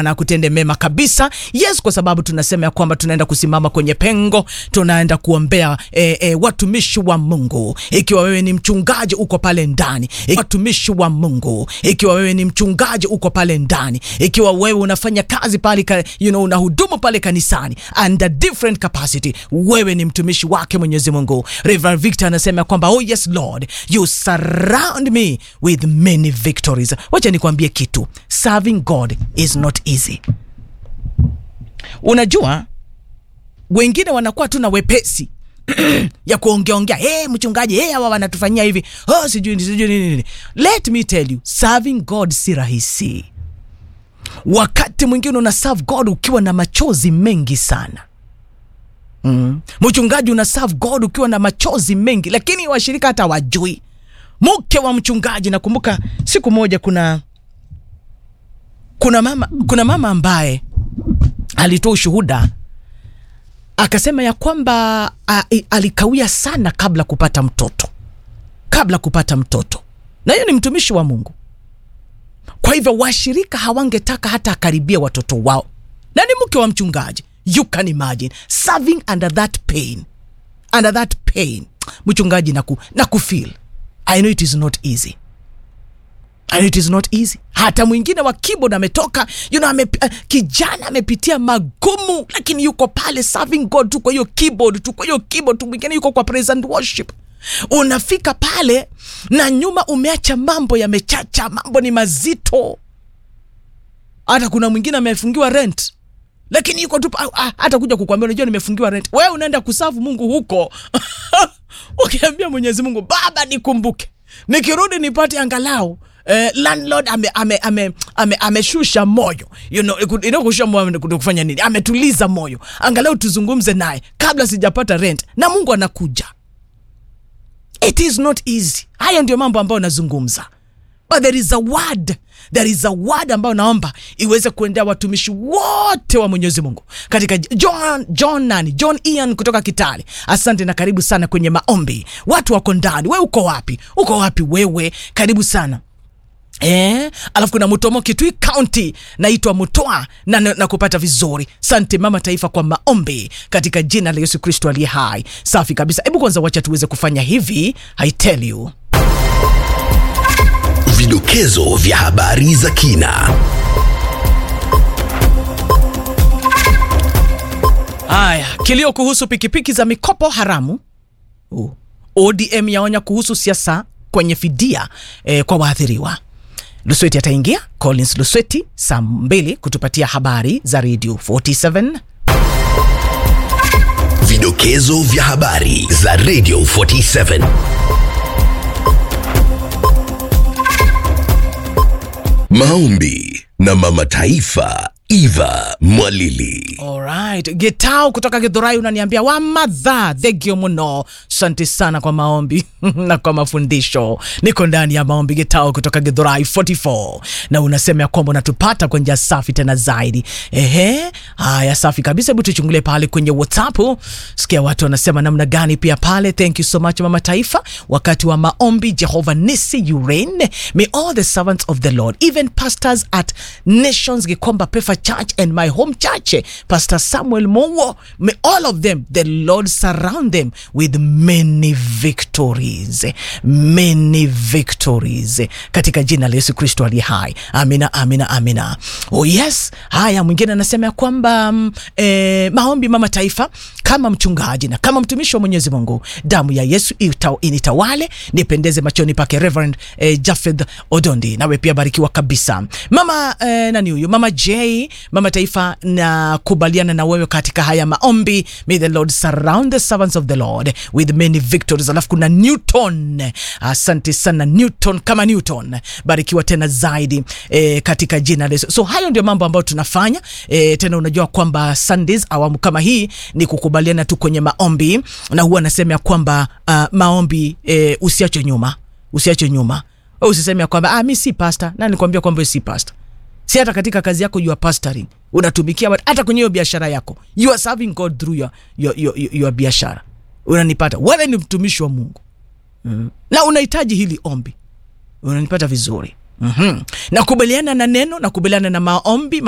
na kutende mema kabisa. Yes, kwa sababu tunasema ya kwamba tunaenda kusimama kwenye pengo, tunaenda kuombea e, e, watumishi wa Mungu. Ikiwa wewe ni mchungaji uko pale ndani, Iki- watumishi wa Mungu, ikiwa wewe ni mchungaji uko pale ndani, ikiwa wewe unafanya kazi pale, ka, you know, unahudumu pale kanisani under different capacity, wewe ni mtumishi wake Mwenyezi Mungu. Reverend Victor anasema kwamba oh yes Lord, you surround me with many victories. Wacha nikwambie kitu, serving God is not easy. Unajua wengine wanakuwa tu na wepesi ya kuongeaongea hey, mchungaji hey, hawa wanatufanyia hivi oh, sijui sijui nini nini. Let me tell you, serving God si rahisi. Wakati mwingine una serve God ukiwa na machozi mengi sana. Mm. Mchungaji una serve God ukiwa na machozi mengi, lakini washirika hata wajui. Mke wa mchungaji, nakumbuka siku moja kuna kuna mama, kuna mama ambaye alitoa ushuhuda akasema ya kwamba a, i- alikawia sana kabla kupata mtoto, kabla kupata mtoto, na hiyo ni mtumishi wa Mungu. Kwa hivyo washirika hawangetaka hata akaribia watoto wao, na ni mke wa mchungaji. You can imagine serving under that pain, under that pain. Mchungaji naku, naku feel I know it is not easy and it is not easy. Hata mwingine wa keyboard ametoka you know, ame, uh, kijana amepitia magumu, lakini yuko pale serving God tu kwa hiyo keyboard tu kwa hiyo keyboard tu, mwingine yuko kwa praise and worship. Unafika pale na nyuma umeacha mambo yamechacha, mambo ni mazito. Hata kuna mwingine amefungiwa rent lakini yuko tu pa- ah, hata kuja kukwambia unajua nimefungiwa rent. Wewe unaenda kusafu Mungu huko ukiambia Mwenyezi Mungu, Baba nikumbuke, nikirudi nipate angalau Eh, landlord ame, ame, ame, ame, ameshusha moyo you know, iku- you know, kushusha moyo ni kufanya nini? Ametuliza moyo, angalau tuzungumze naye kabla sijapata rent, na Mungu anakuja. It is not easy. Hayo ndio mambo ambayo nazungumza but there is a word there is a word ambayo naomba iweze kuendea watumishi wote wa mwenyezi mungu katika john john nani john ian kutoka kitale asante na karibu sana kwenye maombi watu wako ndani we uko wapi uko wapi wewe karibu sana Eh, alafu kuna Mutomo Kitui County naitwa Mutoa na, na, na kupata vizuri. Sante mama taifa kwa maombi katika jina la Yesu Kristo aliye hai. Safi kabisa. Hebu kwanza wacha tuweze kufanya hivi. I tell you. Vidokezo vya habari za kina. Haya, kilio kuhusu pikipiki za mikopo haramu. Uh, ODM yaonya kuhusu siasa kwenye fidia eh, kwa waathiriwa. Lusweti ataingia, Collins Lusweti saa mbili kutupatia habari za Radio 47. Vidokezo vya habari za Radio 47. Maombi na mama taifa Eva Mwalili. Alright, Getao kutoka Githurai unaniambia wamadha thegio muno. Asante sana kwa maombi na kwa mafundisho. Niko ndani ya maombi Getao kutoka Githurai 44 na unasema ya kwamba unatupata kwa njia safi tena zaidi. Ehe, haya safi kabisa. Hebu tuchungulie pale kwenye WhatsApp, sikia watu wanasema namna gani pia pale. Thank you so much mama taifa, wakati wa maombi. Jehovah Nisi, you reign. May all the servants of the Lord, even pastors at Nations Gikomba Pefa Church and my home church, Pastor Samuel Mowo, may all of them, the Lord surround them with many victories, many victories, katika jina la Yesu Kristo aliye hai. Amina, amina, amina. Oh yes. Haya, mwingine anasema ya kwamba mm, eh, maombi mama taifa, kama mchungaji na kama mtumishi wa Mwenyezi Mungu, damu ya Yesu ita, initawale nipendeze machoni pake. Reverend eh, Jafeth Odondi, nawe pia barikiwa kabisa. Mama eh, nani huyu? Mama J, mama taifa, na kubaliana na wewe katika haya maombi. May the Lord surround the servants of the Lord with many victories. Alafu kuna Newton, asante sana Newton, kama Newton, barikiwa tena zaidi eh, katika jina la Yesu. So hayo ndio mambo ambayo tunafanya eh, tena unajua kwamba Sundays awamu kama hii ni kukubaliana tu kwenye maombi, na huwa nasema ya kwamba uh, maombi eh, usiache nyuma, usiache nyuma. Wewe usiseme ya kwamba ah, mi si pastor, na nikwambia kwamba wewe si pastor si hata katika kazi yako you are pastoring unatumikia watu, hata kwenye hiyo biashara yako you are serving God through your, your, your, your, your biashara unanipata wewe ni mtumishi wa Mungu mm. na unahitaji hili ombi unanipata vizuri mm-hmm. nakubaliana na neno nakubaliana na maombi